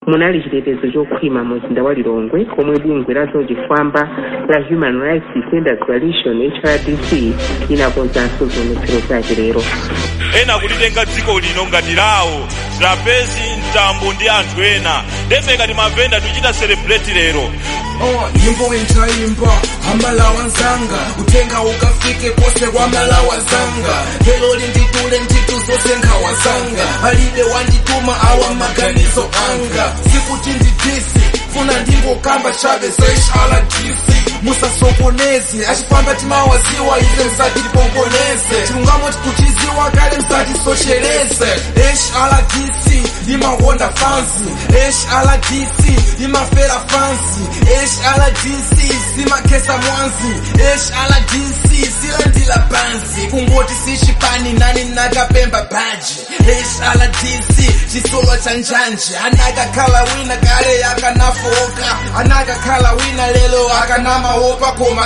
munali chitetezo chokhwima mu mzinda wa lilongwe komwe bungwe la zachifwamba la human rights defenders coalition hrdc linakonzanso zionetsero zake lero ena kulitenga dziko lino ngati lawo trapezi mtambo ndi anthu ena ndefeka timavenda tuchita celebrate lero Oh, nyimbo intaimba amalawa nzanga utenga ukafike kose kwamalawa zanga lero linditule ntitu zose nkhawa zanga alibe wandituma awa maganizo anga sikuti ndidisi funa ndingokamba chabe zeshaladisi musasokoneze achifamba timawaziwa ize msati tipongoneze chilungamo tikuchiziwa kale msati soshereze hrdc imahonda fansi hrdc imafera fansi hrdc simakesa mwanzi hrdc silandila pansi kungoti sishipani nani nakapemba bhaji hrdc chisolo cha njanje anakakhala wina kale akanafoka anakakhala wina lelo akanamaopa koma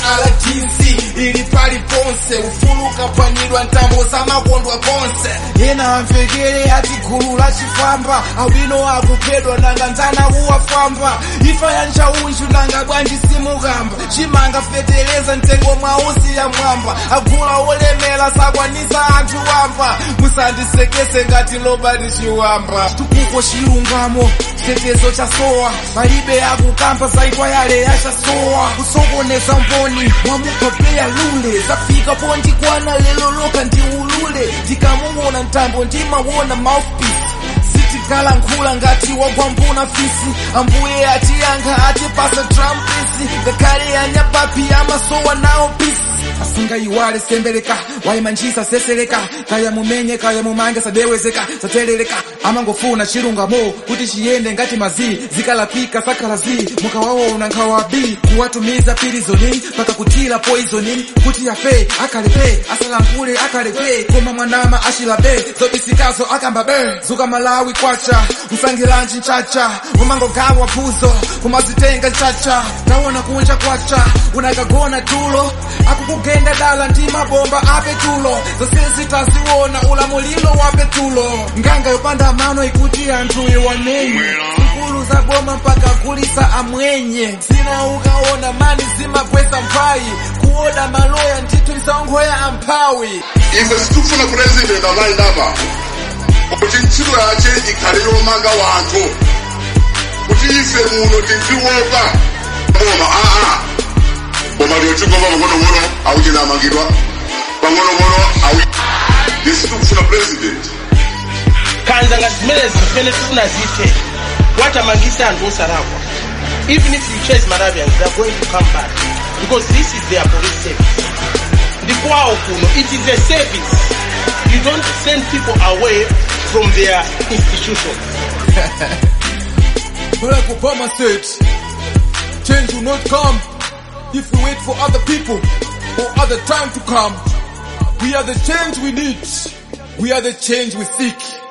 hrdc ili pali ponse ufuluka pwanyidwa ntambo zamakondwa konse yena amvekere ati gulu la chifamba awino akuphedwa nanga nzana uwafamba ifa ya nchaunju nanga bwanji simukamba chimanga feteleza mtengo mwausi ya mwamba agula olemera sakwanisa anthu wamba musandisekese ngati lobati chiwamba tukuko chilungamo chitetezo cha sowa palibe akukamba zaitwa yale yachasowa kusokoneza mboni mwamupapea lule zafika pondikwana lelo loka ndi ulule ndikamuwona mtambo ndimawona mouthpiece sitikalankhula ngati wagwambuna fisi ambuye atiyankha atipasa trumpisi ngakhale anyapapi amasowa nawo pisi asingayiwale sembeleka wayimanjisa seseleka kaya mumenye kaya mumange sadewezeka sateleleka amangofuna chilungamo kuti chiyende ngati mazi zikalapika sakalazi mukawaona nkhawabi kuwatumiza pilizoni paka kutila poizoni kuti afe akalepe asalankhule akalepe koma mwanama achilabe zobisikazo akamba be zuka malawi kwacha msangilanji nchacha umangogawa phuzo kumazitenga nchacha taona kunja kwacha unakagona tulo akukugenda dala ndi mabomba apetulo zose zitaziwona ulamulilo wa petulo nganga yopanda mano ikuti anthu iwanenye zikulu za boma mpaka kulisa amwenye zina ukaona mani zimagwesa mphayi kuoda maloya ndithu lisaonkhoya amphawi ife sitifuna president amalinapa kuti ntchito yace ikhale yomanga wanthu kuti ife muno tindiwopa koma aa koma lyochikopa pang'onong'ono auchinamangidwa pang'onong'ono au isi tikufuna president kanza ngati zimene zimene tifunazithe watamangisa anthu osalakwa even if you chase Malawians they are going to come back because this is their police service ndikwawo kuno it is a service you don't send people away from their institution Barack Obama said, change will not come if we wait for other people or other time to come. We are the change we need. We are the change we seek.